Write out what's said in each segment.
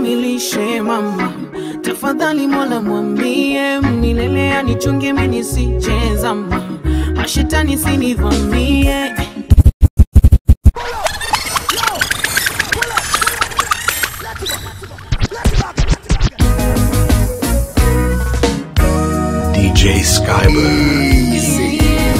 kamilishe mama, tafadhali Mola mwambie milele anichunge mimi nisijezama, mashetani sinivamie. DJ Skybird.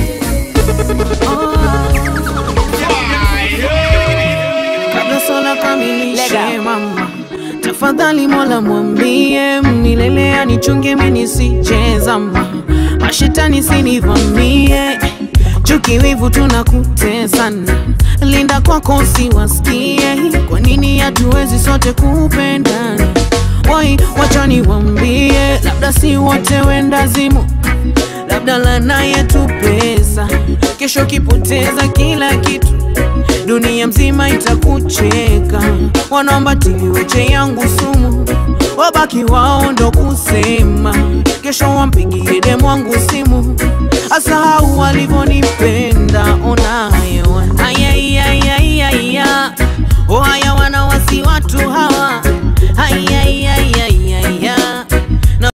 kabla sola kamilishe mama, tafadhali Mola mwambie milele anichunge mimi nisijezama, mashetani sinivamie, chuki wivu tunakutesana, linda kwako usiwasikie, kwa nini hatuwezi sote kupendana? Wai, wacha niwambie, labda si wote wendazimu labda lana yetu pesa, kesho kipoteza kila kitu, dunia mzima itakucheka. Wanaomba tiliweche yangu sumu, wabaki wao ndo kusema, kesho wampigie demu wangu simu, asahau walivyonipenda. Ona hewa